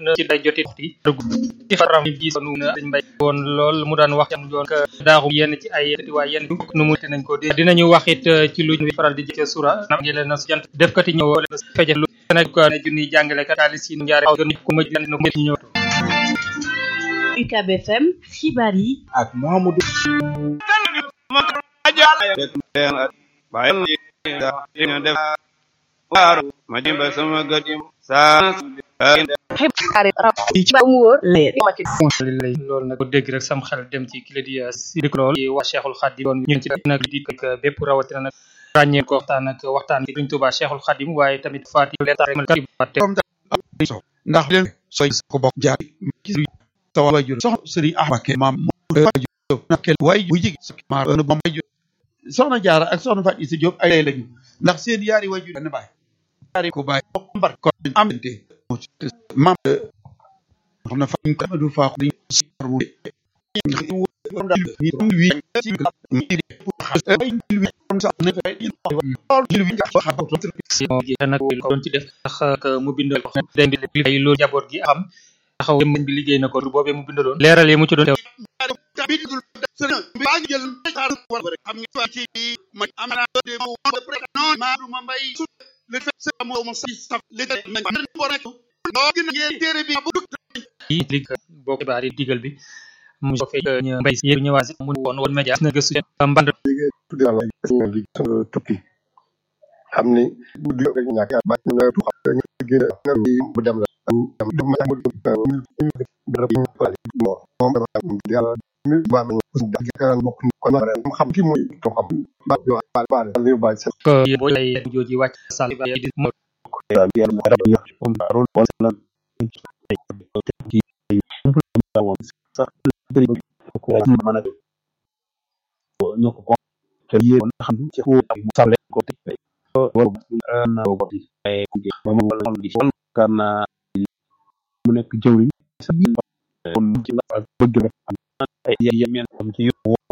na ci day joti waxti ci faram bi sonu na dañ mbay woon lool mu daan wax am yoon ka daaxu yenn ci ay waaye yenn nu mu te nañ ko dinañu wax it ci lu ñu faral di jëkke sura na ngi leen na jant def kati ñëw leen feje lu nak ko ne junni jàngale kat ali si njaare gën ko ma jël no ñu ñëw UCAB FM xibaar yi ak Mamadou ma jimba sama gadim sa loolu nag ko dégg rek sam xel dem ci kila di sidik lool ci wax Cheikhul Khadim doon ñu ci nag di ak bépp rawatina nag ràññee ko waxtaan ak waxtaan ci Sëriñ Tuubaa Cheikhul Khadim waaye tamit faati leen ndax leen soy ko bokk jaar sa wajur soxna Sëriñ Ahmad maam wajur way bu jigi ma bam wajur soxna jaara ak soxna Fatou Issa Diop ay lay lañu ndax seen yaari wajur benn baay yaari ko baay mbar ko am te maam xam na fa ñu ko du fa ko ñu nag doon ci def tax mu bindal ko den di ay loolu jaboot gi am taxaw dem bi liggéey na ko boobee mu bindaloon leeral yi mu ci doon teew baa ngi jël xam nga ci ma am na de mo non ma du ma mbay le fait c'est mo mo si saf le nañ ko rek no gën ngeen téere bi bu yi li boo xibaar yi digal bi mu so fay ñu mbay si ñëwaat si mu woon woon média na gëstu mband tudde la li tukki xam ni bu di rek ñàkk ba ñu la tu xam ñu gën nga bu dem la dem dem ma mu dara bi mo moom yàlla mi ba ma dag kan bokk kon xam ki mooy to xam ba yo ba ba li ba sa ko bo lay joji wàcc sal ba di mo yàlla mo rab yo comme rôle bon la ki sax ko mën a ñoo ko te yéen xam ci ko mu sale ko te wala na ko di ay ku ba mo wala di wal kana mu nekk jëwri sa biir kon ci la bëgg rek am ay yeen am ci